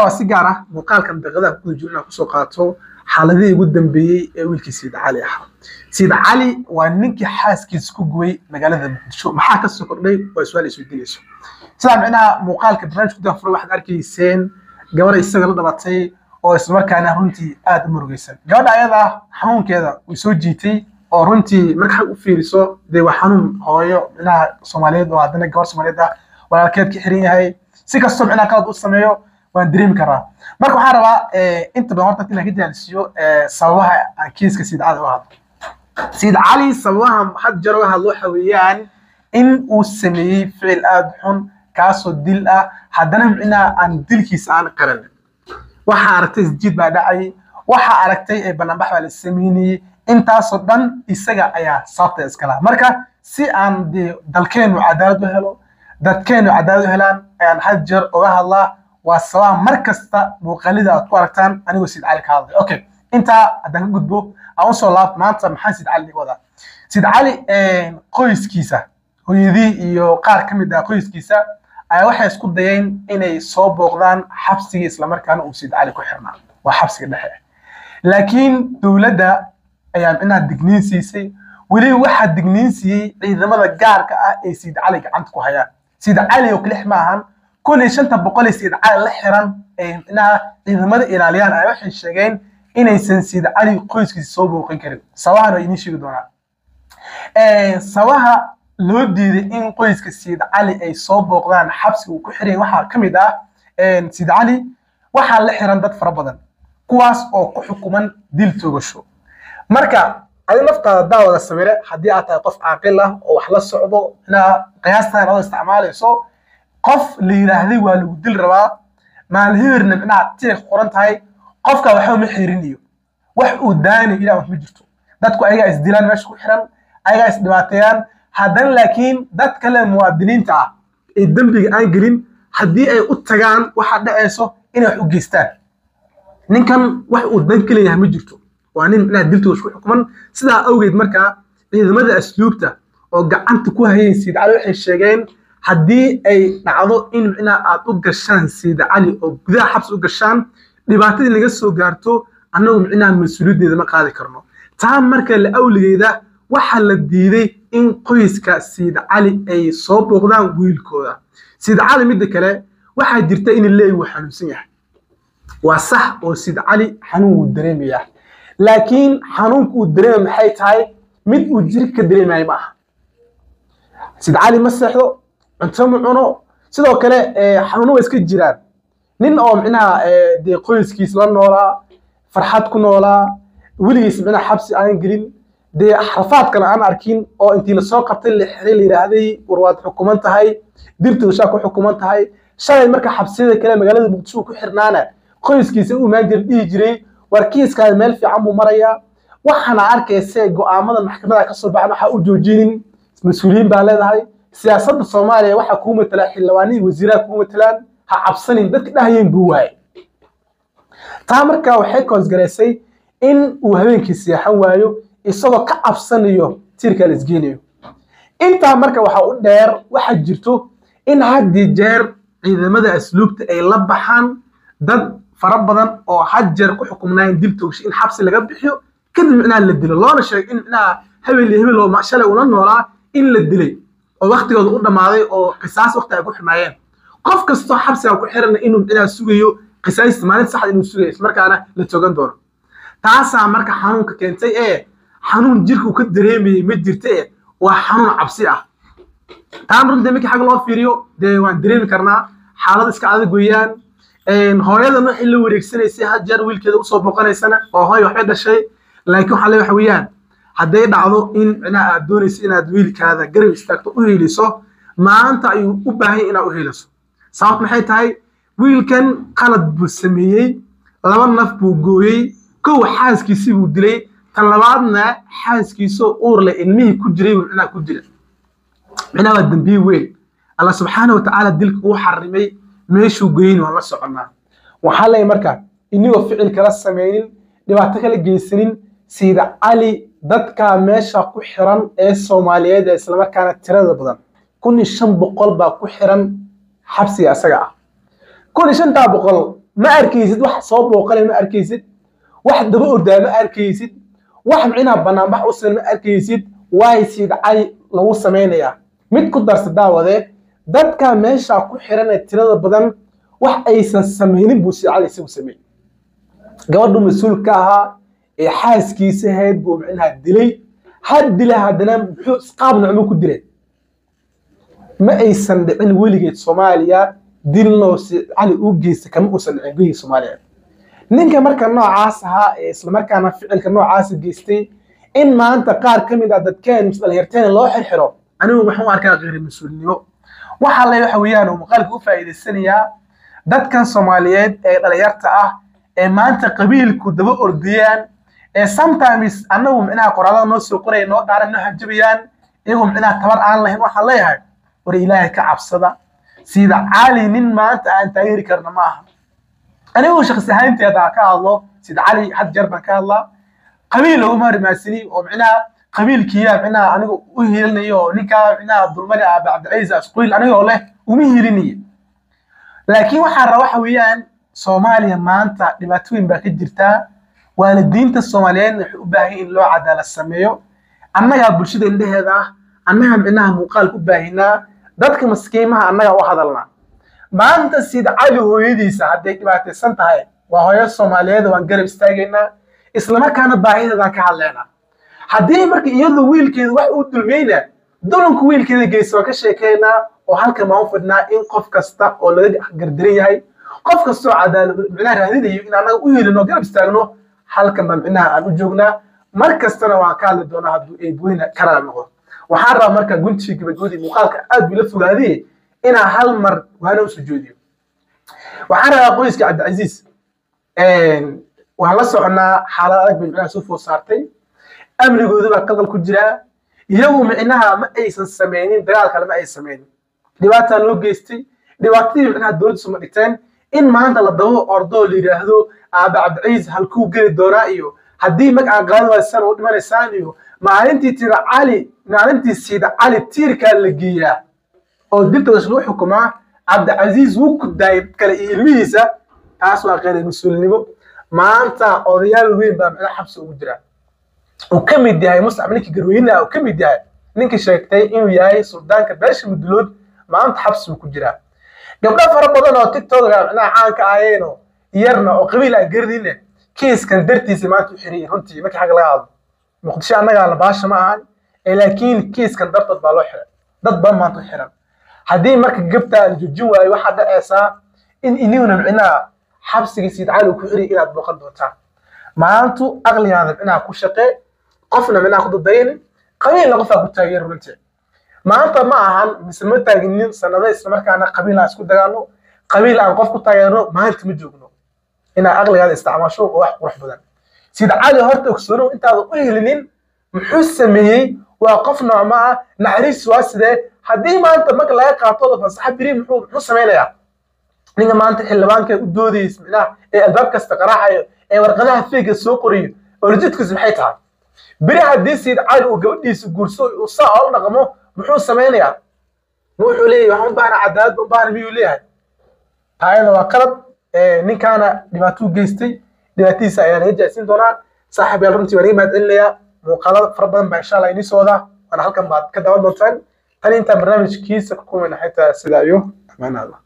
rabaa si gaar ah muuqaalkan daqiiqadaha ku jiro inaan kusoo qaato xaaladihii ugu dambeeyey ee wiilkii sayid cali ahaa sayid cali waa ninkii xaaskiisa ku gubay magaalada muqdisho maxaa ka soo kordhay waa su-aal isweydiinayso sidaa micnaha muuqaalka barnaamijka gudaha furay waxaad arkayseen gabar isaga la dhabatay oo islamarkaana runtii aada u murugaysan gabadha ayada xanuunkeeda way soo jiitay oo runtii marka u fiiriso dee waa xanuun hooyo micnaha soomaaliyeed oo haddana gabar soomaaliyeed ah walaalkeed ka xiran yahay si kastoo micnaha qalad u sameeyo waan dareemi karaa marka waxaan rabaa inta badan horta inaan ka jaalisiyo sababaha aan kiiska sayid cali u hadlo sayid cali sababaha had jeer uga hadlo waxa weeyaan in uu sameeyey ficil aada xun kaasoo dil ah haddana micnaha aan dilkiisa aan qaran waxaa aragtay isjiid baa dhacay waxaa aragtay ee banaanbax baa la sameynayey intaasoo dhan isaga ayaa sababta iskala marka si aan dee dalkeenu cadaalad u helo dadkeenu cadaalad u helaan ayaan had jeer uga hadlaa waa sababa mar kasta muuqaalida aad ku aragtaan anigoo sayid cali ka hadlay okay intaa haddaan ka gudbo aan usoo laab maanta maxaa sayid cali wadaa sayid cali qoyskiisa hooyadii iyo qaar ka mid ah qoyskiisa ayaa waxay isku dayeen inay soo booqdaan xabsigii islamarkaana uu sayid cali ku xirnaa waa xabsiga dhexe laakiin dowladda ayaa micnaha digniin siisay weliba waxaa digniin siiyey ciidamada gaarka ah ee sayid cali gacanta ku hayaan sayid cali oo kalix ma ahan kun iyo shanta boqol ee sayid cali la xiran ee micnaha ciidamada ilaaliyaan ayaa waxay sheegeen inaysan sayid cali qoyskiisa soo booqan karin sabahan waa idiin sheegi doonaa sabaha loo diiday in qoyska sayid cali ay soo booqdaan xabsiga uu ku xiran waxaa ka mid ah sayid cali waxaa la xiran dad fara badan kuwaas oo ku xukuman dil toogasho marka adi naftaada daawada sawire haddii aad tahay qof caaqil ah oo wax la socdo inaa qiyaastaan adoo isticmaalayso qof la yidhaahday waa lagu dil rabaa maalhibirna micnaha tiiq qoran tahay qofka waxba ma xirinayo wax uu daani ilaa wax ma jirto dadku ayagaa isdilaan meesha ku xiran ayagaa isdhibaateeyaan haddana laakiin dad kale muwaadiniinta ah ee dembiga aan gelin haddii ay u tagaan waxaa dhacayso inay wax u geystaan ninkan wax uu dan ka leeyahay ma jirto waa nin micnaha diltooda ku xukuman sidaa awgeed markaa ciidamada asluubta oo gacanta ku hayeen sayid cali waxay sheegeen haddii ay dhacdo in micnaha aad u gashaan sayid cali oo gudaha xabsi u gashaan dhibaatadii naga soo gaarto annagu micnaha mas-uuliyaddeeda ma qaadi karno taa marka la awligeeda waxaa la diiday in qoyska sayid cali ay soo booqdaan wiilkooda sayid cali midda kale waxaa jirta in leey uu xanuunsan yahay waa sax oo sayid cali xanuun wuu dareemayaa laakiin xanuunka uu dareema maxay tahay mid uu jirka ka dareemayo ma aha sayid cali ma seexdo cunto ma cuno sidoo kale xanuuno waa iska jiraan nin oo micnaha dee qoyskiis la noolaa farxad ku noolaa weligiis micnaha xabsi aan gelin dee xarfaad kale aan arkin oo intii lasoo qabtay la xiray la yidhaahday war waad xukuman tahay dirtooshaa ku xukuman tahay shalay marka xabsiyada kale magaalada muqdisho ku xirnaana qoyskiisa u imaan jira dhihi jiray war kiiskaada meel fiican buu marayaa waxaana arkayse go'aamada maxkamada ka soo baxan waxaa u joojinin mas-uuliyiin baa leedahay siyaasadda soomaaliya waxaa kuu matalaa xildhibaanihii wasiiraha kuu matalaan ha cabsanin dadka dhahayeen buu waaye taa markaa waxay koosgaraysay in uu habeenkii seexan waayo isagoo ka cabsanayo tiirka la isgeenayo intaa marka waxaa u dheer waxaa jirto in haddii jeer ciidamada asluubta ay la baxaan dad fara badan oo had jeer ku xukumnaayeen dil toogsho in xabsi laga bixiyo kadib micnaha la dilo loona sheegay in micnaha hebel iyo hebel oo shalay ula noolaa in la dilay oo waktigooda u dhammaaday oo qisaas wakti ay ku xirnaayeen qof kastoo xabsiga ku xirana inuu micnaha sugayo qisaasta maalin saxda inuu sugayo ismarkaana la toogan doono taasaa marka xanuunka keentay ee xanuun jirka uu ka dareemayay ma jirta ee waa xanuun cabsi ah taan runtii markii xag loo fiiriyo dee waan dareemi karnaa xaalad iska adag weeyaan hooyadan waxay la wareegsanaysay had jeer wiilkeeda usoo boqonaysana oo hooy waxbay dhashay laakiin waxaa le waxa weeyaan hadday dhacdo in micnaha aad doonayso inaad wiilkaada garab istaagto u heliso maanta ayuu u baahan yahay inaad u heliso sababt maxay tahay wiilkan qalad buu sameeyey laba naf buu gooyey kow xaaskiisii buu dilay tan labaadna xaaskiisoo uur leh ilmihii ku jiray buu micnaha ku dila micnaha waa dembiye weyn allah subxaana watacaala dilka uu xarimay meeshuu goyni waan la soconnaa waxaa leeyahay marka inigoo ficil kala samaynin dhibaato kala geysanin sayida cali dadka meesha ku xiran ee soomaaliyeed ee islamarkaana tirada badan kun iyo shan boqol baa ku xiran xabsiga isaga ah kun iyo shantaa boqol ma arkaysid wax soo booqale ma arkaysid wax daba ordaa ma arkaysid wax micnaha banaanbax u sidan ma arkaysid waay siid cali lagu samaynayaa mid ku darsa daawade dadka meesha ku xiran ee tirada badan wax aysan samaynin buu siid cali isagu sameeyey gabadhu mas-uul ka ahaa ee xaaskiisa ahayd buu micnaha dilay had dila haddana muxuu qaab nocmo ku dilay ma aysan dhicin weligeed soomaaliya dilnoo siid cali u geysta kama uusan dhicin guyihii soomaaliya ninka marka noocaas ahaa ee islamarkaana ficilka noocaasa geystay in maanta qaar ka mid ah dadkeen mis dhalinyarteen loo xirxiro anigu waxaan u arkaa qeyri mas-uulnimo waxaa le waxa weeyaan oo muuqaalka u faa'iidaysanayaa dadkan soomaaliyeed ee dhalinyarta ah ee maanta qabiilku daba ordiyaan ee sometimes annagu micnaha qoraalada noo soo qoraya noo dhaaran noo hanjabayaan iyagoo micnaha tabar aan lahayn waxaan leeyahay war ilaahay ka cabsada sida cali nin maanta aan taageeri karna ma aha anigu shakhsi ahaanteeda ka hadlo sida cali had jeer baan ka hadlaa qabiil laguma rimaasini oo micnaha qabiilkiya micnaha aniga u hiilinayo oo ninkaa micnaha dulmani aabe cabdilcaziz asquil anigoo leh uma hiilinayo laakiin waxaan rabaa waxa weeyaan soomaaliya maanta dhibaatooyin baa ka jirtaa waalidiinta soomaaliyeed waxay u baahan in loo cadaalad sameeyo annagaa bulshada indheheeda ah annagaa micnaha muuqaalka u baahinaa dadka maskiimaha annagaa u hadalnaa maanta sida cali hooyadiisa hadday dhibaataysan tahay waa hooyo soomaaliyeed waan garab istaagaynaa islamarkaana baahideedaan ka hadlaynaa haddii marka iyadu wiilkeeda wax uu dulmeyna dulanku wiilkeeda geysa waan ka sheekaynaa oo halkan baan u fidhnaa in qof kasta oo laga gardaran yahay qof kastoo cadaalad micnaha raadinayo in annaga u helino garab istaagno halkan baan micnaha aan u joognaa mar kastana waan ka hadli doonaa hadduu eebweyne kala noqdo waxaan rabaa marka guntii gabagabadii muuqaalka aad buu la fogaadee inaan hal mar waana u sujuudiyo waxaan rabaa qoyska cabdicasiis waan la soconaa xaalad adag bay micnaha soo food saartay amnigoodu baa qadal ku jiraa iyagu micnaha ma aysan sameynin dagaal kale ma ay sameynin dhibaataa loo geystay dhibaatadii micnaha dowladda suma dhigteen in maanta la dabo ordo la yidhaahdo aabe cabdicasiis halkuu geli doonaa iyo haddii mag aan qaadan waysaan u dhimanaysaan iyo maalintii tira cali maalintii siida cali tiirkaa la geeyaa oo diltoodas lagu xukumaa cabdicasiis wuu ku daayay kale iyo ilmihiisa taas waa qeyr mas-uulnimo maanta odayaal weyn baa micnaha xabsi ugu jira uu ka mid yahay muscab ninkii garweynaha uu ka mid yahay ninkii sheegtay inuu yahay suldaanka beesha mudulood maanta xabsi buu ku jiraa gabdho fara badan oo tiktoka micnaha caanka ahayeenoo yarna oo qabiil aan garanayne kiiskan dartiisa maanta u xiriyay runtii markii xagga laga hadlo muqdisho annagaa la baasha ma ahan laakiin kiiskan dartood baa loo xiray dad badan maanta u xiran haddii marka gabtaa la joojin waayo waxaa dhacaysaa in iniguna micnaha xabsiga siid cali uu ku xiriya inaad booqan doontaan maantu aqligaada micnaha ku shaqee qofna micnaha ku dadaynin qabiilna qofaa ku taageeri runtii maanta ma ahan mise ma taaginin sanado islamarkaana qabiil aan isku dagaalno qabiil aan qof ku taageerno maanta ma joogno inaad aqligaada isticmaasho oo wax qurux badan sida cali horta ogsoonow intaada u helinin muxuu sameeyey waa qof noocma ah naxariis waa sidee haddii maanta marka laga qaatooda fasaxa biri muxuu muxuu samaynayaa ninka maanta xildhibaanka u doodaysa micnaha ee albaab kasta qaraacayo ee warqadaha feega soo qoriyo orjidkiisu maxay tahay beri haddii siid cali uu gabadhiisa guurso uu saa oo la dhaqmo muxuu samaynayaa ma wuxuu leeyahay waxaan u baahna cadaalad u baahna miyuu leeyahay taayada waa qalad ninkaana dhibaatuu geystay dhibaatadiisa ayaa laga jaacsiin doonaa saaxiib yaal runtii waan iga mahad celinayaa muuqaalada fara badan baa insha allah inii socda waana halkan baad ka daawan doontaan tan intaan barnaamijkiisa ku kulmayna xitaa sidaa iyo amaanaada